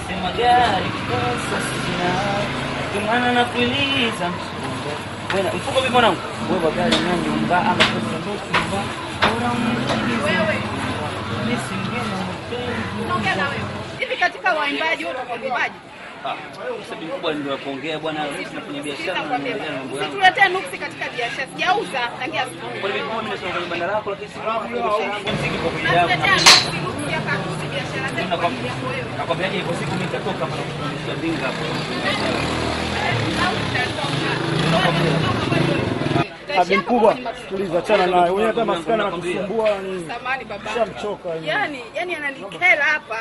Nasema gari pesa sina, kimana na kuuliza msumba. Wewe mfuko vipi mwanangu? Wewe gari na nyumba ama pesa ndo kimba. Bora uniulize. Mimi singine mapenzi. Naongea na wewe. Hivi katika waimbaji wote kwa waimbaji. Ah, sababu kubwa ndio kuongea bwana, sisi tunafanya biashara na Nakwambia. naendelea na mambo yangu. Tuletee nuksi katika biashara. Sijauza tangia asubuhi. Kwa hivyo mimi nasema kwenye banda lako lakini si biashara yangu mziki kwa kuja yangu. Natuletea nuksi nuksi ya katusi biashara zetu kwa Nakwambia- ajili yako wewe. Nakwambiaje ipo siku mimi nitatoka hapa na kukuonyesha dinga hapo. Au utatoka. Abi mkubwa, tuliza, achana naye. Wewe hata maskani anakusumbua ni Samani baba. shamchoka. Yaani, yaani ananikera hapa.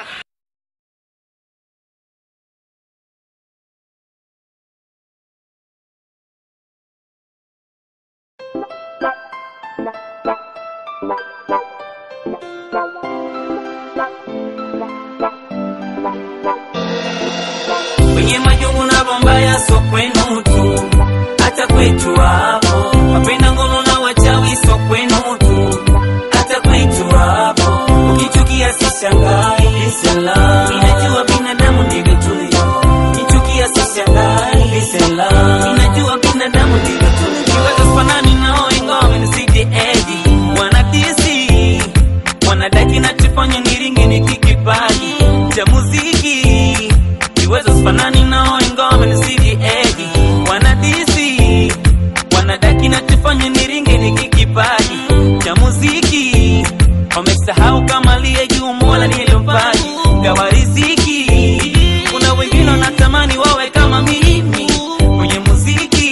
kwenye majungu na bombaya so kwenu tu hata kwetu hapo wapenda ngono na wachawi so kwenu tu hata kwetu hapo ukichukia sishangai Salam. inajua binadamu ndivyo tulivyo kichukia sishangai Salam. inajua binadamu ndivyo tulivyo kiwaza fanani nao ingawa wamenisidi edi wanadisi wanadaki nachofanya niringi ni kikipaji cha muziki kiwezo sifanani nao ingawa wamenisidi edi wanadisi wanadaki nachofanya niringi ni kikipaji cha muziki wamesahau kama aliye juu mola niliyompaji gawa riziki kuna wengine wanatamani wawe kama mimi kwenye muziki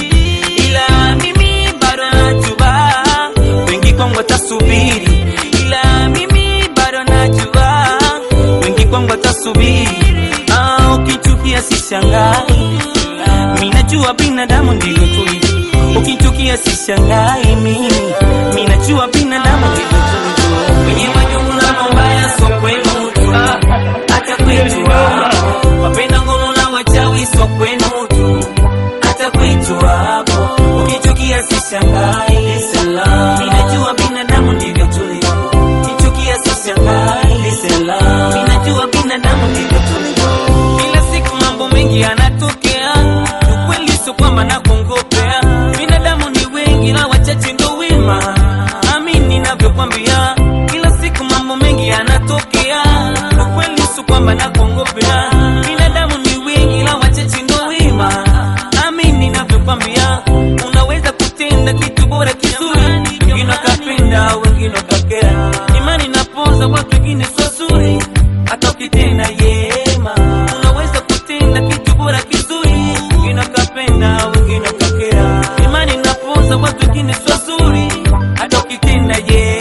ila mimi bado najua wengi kwangu watasubiri ila mimi bado najua wengi kwangu watasubiri ah, ukichukia sishangai mi najua binadamu ndivyo tulivyo ukichukia sishangai mimi mi najua binadamu ndivyo tulivyo kwenye majungu na mambaya so kwenu tu hata kwetu hapo wapenda ngono na wachawi so kwenu tu hata kwetu hapo ukichukia sishangai Salam. ninajua binadamu ndivyo tulivyo ukichukia sishangai Salam. ninajua binadamu ndivyo tulivyo kila siku mambo mengi yanatokea ukweli sio kwamba nakongopea binadamu ni wengi na wachache ndo wema amini ninavyokwambia kila siku mambo mengi yanatokea ukweli sio kwamba nakongopea binadamu ni wengi na wachache ndo wema amini ninavyokwambia unaweza kutenda kitu bora kizuri wengine wakapenda wengine wakakera imani napoza watu wengine sio zuri hata ukitenda yema unaweza kutenda kitu bora kizuri wengine wakapenda wengine wakakera imani napoza watu wengine sio zuri hata ukitenda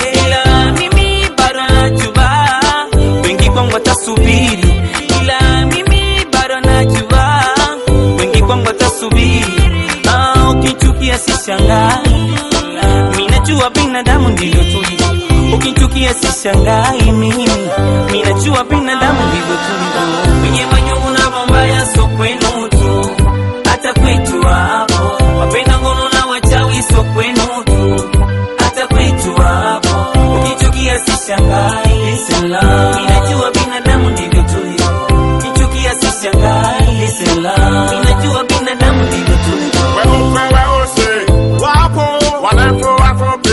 yela mimi bado najua wengi kwangu watasubiri ila mimi bado najua wengi kwangu watasubiri ah, ukichukia sishangai mi najua binadamu ndivyo tulivyo ukichukia sishangai mimi mi najua binadamu ndivyo tulivyo kwenye majungu na mambaya so kwenu tu hata kwetu hapo wapenda ngono na wachawi so kwenu tu hata kwetu hapo ukichukia sishangai Salam. mi najua binadamu ndivyo tulivyo ukichukia sishangai Salam. mi najua binadamu ndivyo tulivyo Weupe weusi wapo, warefu wafupi.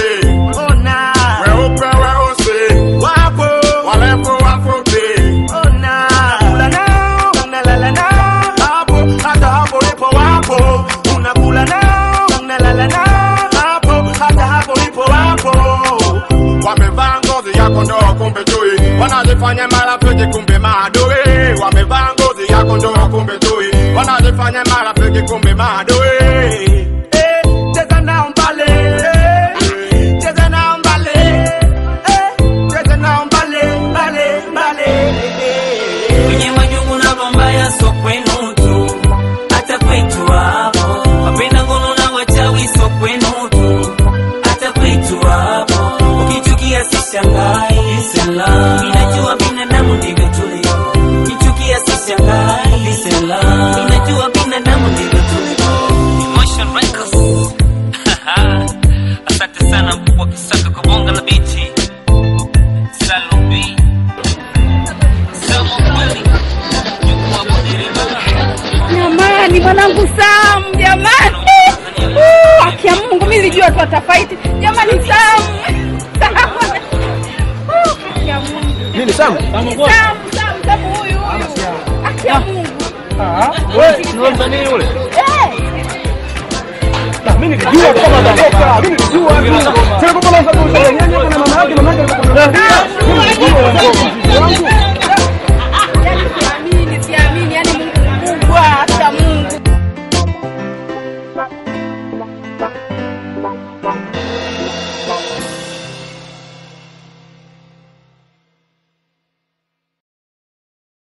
Weupe weusi wapo, warefu wafupi. Unakula nao, unalala nao, hapo hata hapo lipo wapo. Unakula nao, unalala nao, hapo hata hapo lipo wapo. Wamevaa ngozi ya kondoo kumbe chui, wanajifanya marafiki kumbe maadui. Wamevaa ngozi ya kondoo kumbe chui, wanajifanya marafiki kumbe maadui. Eh, cheza nao mbale, eh, cheza nao mbale, eh, cheza nao mbale, mbale, mbale. kwenye majungu na mambaya so kwenu tu hata kwetu hapo wapenda ngono na wachawi so kwenu tu hata kwetu hapo ukichukia sishangai Salam. inajua binadamu ndivyo tulivyo ukichukia sishangai Salam. inajua binadamu ndivyo tulivyo wangu Sam jamani. Uh, Haki ya Mungu mimi nilijua tu atafaiti. Jamani Sam. Sam. Uh, Haki ya Mungu. Nini Sam? Sam, Sam, Sam huyu huyu. Haki ya Mungu. Wewe ni msanii yule? Eh. Mimi nilijua kama atatoka. Mimi nilijua tu. Sasa kwa nini sasa unasema nyanya na mama yake mama yake